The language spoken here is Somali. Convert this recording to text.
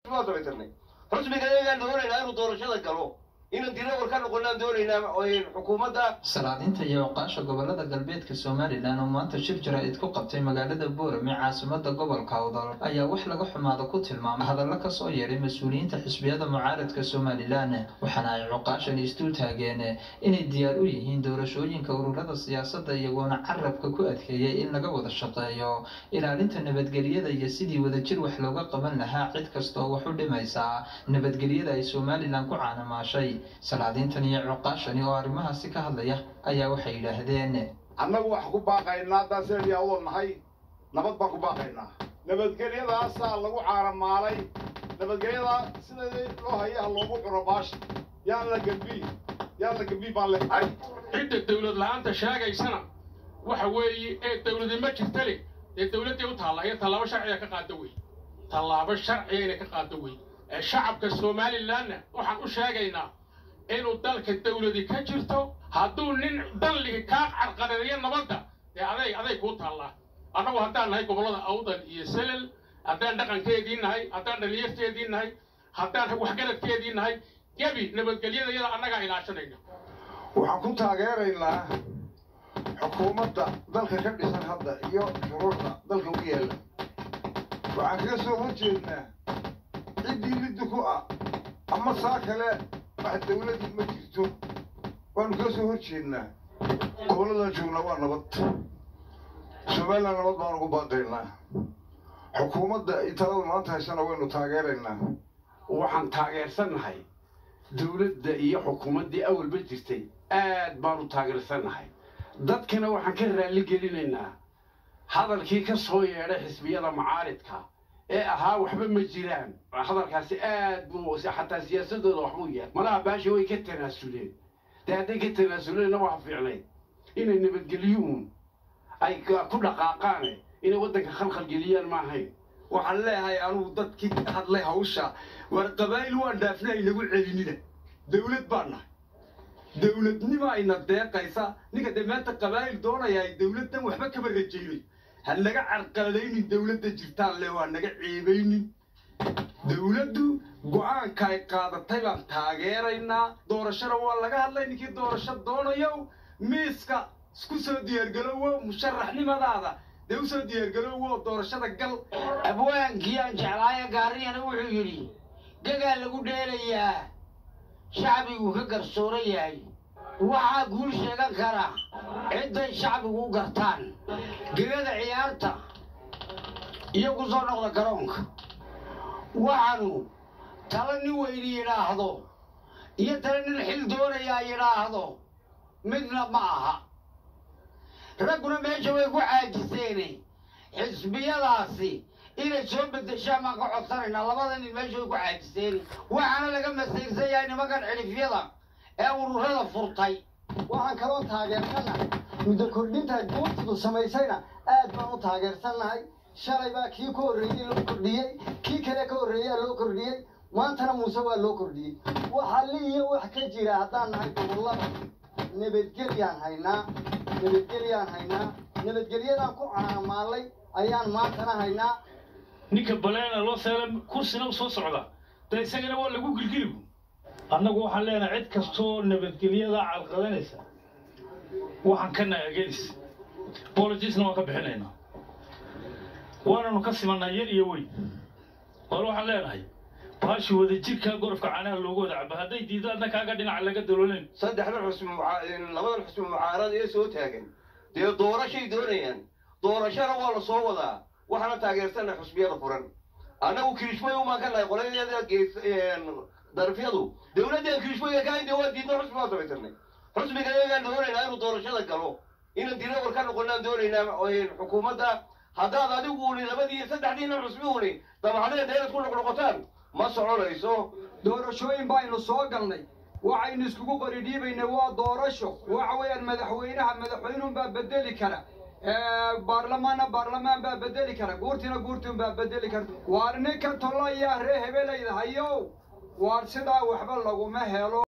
waa samaysanay xusbiga iyagaan doonaynaa inuu doorashada galo inaan dirawar ka noqonaan doonaynaa xukuumadda salaadiinta iyo oqaasha gobolada galbeedka somalilan oo maanta shir jaraa'id ku qabtay magaalada boorame caasimada gobolka awdal ayaa wax laga xumaada ku tilmaamay hadallo kasoo yeedhay mas-uuliyiinta xisbiyada mucaaradka somalilan waxaana ay cuqaashani isdul taageen inay diyaar u yihiin doorashooyinka ururada siyaasadda iyagoona carabka ku adkeeyay in laga wada shaqeeyo ilaalinta nabadgelyada iyo sidii wadajir wax looga qaban lahaa cid kasta oo wax u dhimaysa nabadgelyada ay somalilan ku caanamaashay salaadiintan iyo cuqaashani oo arrimahaasi ka hadlaya ayaa waxay yidhaahdeen annagu wax ku baaqaynaa haddaan seediyaa uda nahay nabad baan ku baaqaynaa nabadgelyadaasaa lagu caaramaalay nabadgelyada sida loo hayaha loogu cuno baasha yaan la gembi yaan la gembi baan lehay cidda dawlad la-aanta sheegaysana waxa weeye ee dawladi ma jirta leh dee dawladdii u taalla iyo tallaabo sharciga ka qaada wey tallaabo sharciga inay ka qaado wey ee shacabka somalilanna waxaan u sheegaynaa inuu dalka dawladi ka jirto hadduu nin dalliga kaa carqareeyo nabadda dee aday aday kuu taallaa annagu haddaan nahay gobollada awdal iyo selel haddaan dhaqankeedii nahay haddaan dhalinyarteedii nahay haddaan waxgaradkeedii nahay gebi nabadgelyada iyada annagaa ilaashanayna waxaan ku taageeraynaa xukuumadda dalka ka dhisan hadda iyo shuruucda dalka u yaalla waxaan kaga soo hor jeednaa ciddii liddi ku ah ama saa kale wax dawladii ma jirto waanu kaga soo hor jeednaa gobolladan joognaa waa nabad somalilan nabad baanu ugu baaqaynaa xukuumadda iyo talada maanta haysana waynu taageeraynaa waxaan taageersannahay dawladda iyo xukuumaddii awalba jirtay aad baanu taageersannahay dadkana waxaan ka raalli gelinaynaa hadalkii ka soo yeedhay xisbiyada macaaridka ee ahaa waxba ma jiraan hadalkaasi aad buu xataa siyaasadooda waxbuu yahay malaha baasha way ka tanaasuleen dee hadday ka tanaasuleenna waxa fiicnayd inay nabadgelyuun ay ku dhaqaaqaane inay waddanka khalkhal geliyaan ma ahayn waxaan leeyahay anugu dadkii ka hadlay hawsha war qabaa'il waan dhaafna aynagu celinina dawlad baan nahay dawladnima ayna deeqaysa ninka dee maanta qabaa'il doonayaa dawladdan waxba kama rajaynay ha naga carqaladaynin dawladda jirtaan le waa naga ceebaynin dawladdu go-aanka ay qaadatay baan taageeraynaa doorashada waa laga hadlay ninkii doorasho doonayow miiska isku soo diyaargalowo musharaxnimadaada dee u soo diyaargalowo doorashada gal abwaankii aan jeclaayo gaariyana wuxuu yidhi gagaa lagu dheelayaa shacbigu ka garsooran yahay waxaa guul sheegan kara cidday shacbigu u gartaan gegada ciyaarta iyo ku soo noqda garoonka waxaanu tala nin weyni yidhaahdo iyo tala nin xil doonayaa yidhaahdo midna ma aha ragguna meesha way ku caajiseene xisbiyadaasi inay soo beddeshaan baan ka codsanaynaa labada nin meesha way ku caajiseene waxaana laga masayrsan yahay nimankan xidhifyada ee ururada furtay waxaan kaloo taageersannahay muddo kordhinta guurtidu samaysayna aad baan u taageersannahay shalay baa kii ka horreeyey loo kordhiyey kii kale ka horreeyaa loo kordhiyey maantana muuse waa loo kordhiyey waxaa li iyo wax ka jira haddaan nahay gobollada nabadgelyaan haynaa nabadgelyaan haynaa nabadgelyadaan ku caanamaalay ayaan maantana haynaa ninka baleena loo seela kursina u soo socda dee isagana waa lagu gilgiligu annagu waxaan leenahay cid kastoo nabadgelyada calqadanaysa waxaan ka nagagelis bologisna waan ka bixinaynaa waananu ka simannaa yar iyo weyn war waxaan leenahay baashi wadajirkaa gorofka caanaha loogu wada caba hadday diidaadna kaaga dhinaca laga daloolayn saddexda xusbi labadan xusbi mucaarad ee soo taagan dee doorashay doonayaan doorashana waa la soo wadaa waxaana taageersannahay xusbiyada furan annagu kirishmay umaan ka nahay qoladeeda gees darafyadu dawladdan kirishmayga ka haynta waa diidna xusbi baan samaysanay xusbiga iyagaan doonaynaa inuu doorashada galo inaan dirawar ka noqonaan doonaynaa xukuumadda haddaad adigu uni labadii saddexdiina xusbi uni dabacdeeda inaad ku noqnoqotaan ma soconayso doorashooyin baynu soo galnay waxaynu iskugu qori dhiibaynay waa doorasho waxa weeyaan madaxweynaha madaxweynuun baa bedeli kara baarlamaanna baarlamaan baa bedeli kara guurtina guurtiun baa bedeli karta waar ninka tolo ayaa ree hebelayda hayow waar sidaa waxba laguma helo